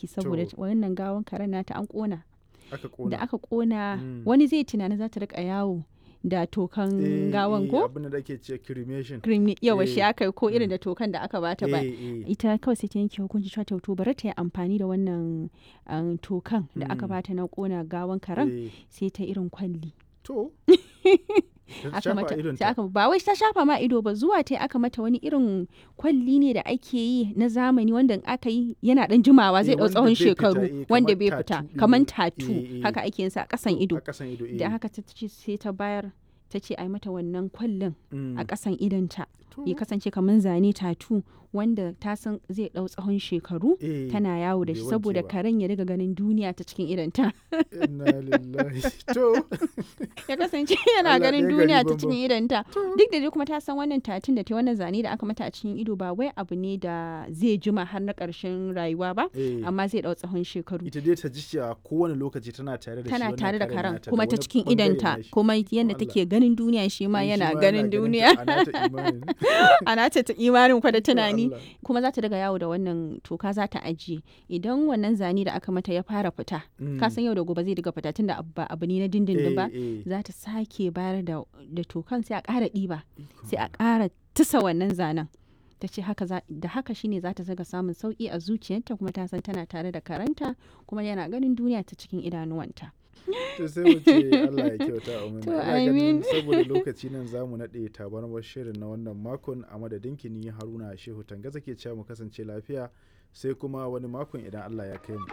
mamaki saboda To. wannan gawan karen nata an kona aka kona da aka kona Mm. wani zai tunanin za ta rika yawo da tokan Eh, gawan eh, ko abin da ake ce cremation cream yawa shi Eh. aka yi ko irin Mm. da tokan da aka bata ba Eh, eh. ita kawai sai ta yanke hukunci cewa to to bari ta yi amfani da wannan um, tokan da aka Mm. bata na kona gawan karen Eh, sai ta irin kwalli to Ta aka shafa mata idonta. sai aka ba wai ta shafa ma ido ba zuwa ta aka mata wani irin kwalli ne da ake yi na zamani wanda in aka yi yana dan jimawa zai Eh, dau wanda tsawon bai fita, shekaru eh, wanda kamar bai fita tattoo kaman ɗin. tatu Eh, eh. haka ake yin sa a kasan ido a kasan ido eh. da haka ta ce sai ta bayar ta ce ai mata wannan kwallin Mm. a kasan idonta To, ya kasance kamar zane tatu wanda ta san zai dau tsawon shekaru eh, tana yawo da bai shi wanke saboda ba. karen ya riga ganin duniya ta cikin idonta inna lillahi to ya kasance yana Allah ganin ɗaya gari duniya ta banban. cikin idonta duk da dai kuma ta san wannan tatun da ta wannan zane da aka mata a cikin ido ba wai abu ne da zai jima har na ƙarshen rayuwa ba eh, amma zai dau tsawon shekaru ita dai ta ji cewa kowane lokaci tana tare da shi tana wannan tare da karen karen nata kuma ta wani cikin bangare idonta nashi. kuma yadda Allah. take ganin duniya shi ma Eh, shi yana ma ganin ta, duniya a nata imanin. ana ta imanin kwa da tunani Allah. kuma za ta daga yawo da wannan toka za ta ajiye idan wannan zane da aka mata ya fara fita Mm. ka san yau da gobe zai diga fita tunda abu ba abu ne na dindindin ba Eh, eh. za ta sake bayar da, da tokan sai a ƙara ɗiba Ikon sai a ƙara tusa wannan zanen ta ce haka za- da haka shine za ta zaga samun sauƙi a zuciyarta kuma ta san tana tare da karanta kuma yana ganin duniya ta cikin idanuwanta to sai mu ce Allah ya kyauta a To, Ina ganin amin. saboda lokaci nan za mu naɗe tabarmar shirin na wannan makon a madadin kini Haruna Shehu Tangaza ke cewa mu kasance lafiya sai kuma wani makon idan Allah ya kai mu.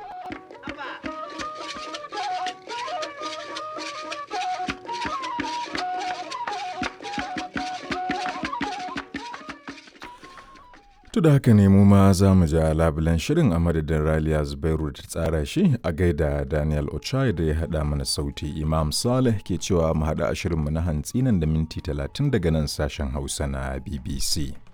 To da haka ne mu ma za mu ja labulen shirin a madadin Raliya Zubairu da ta tsara shi a gaida Daniel Ochai da ya haɗa mana sauti Imam Saleh ke cewa mu haɗa a shirinmu na hantsi nan da minti talatin daga nan sashen Hausa na BBC.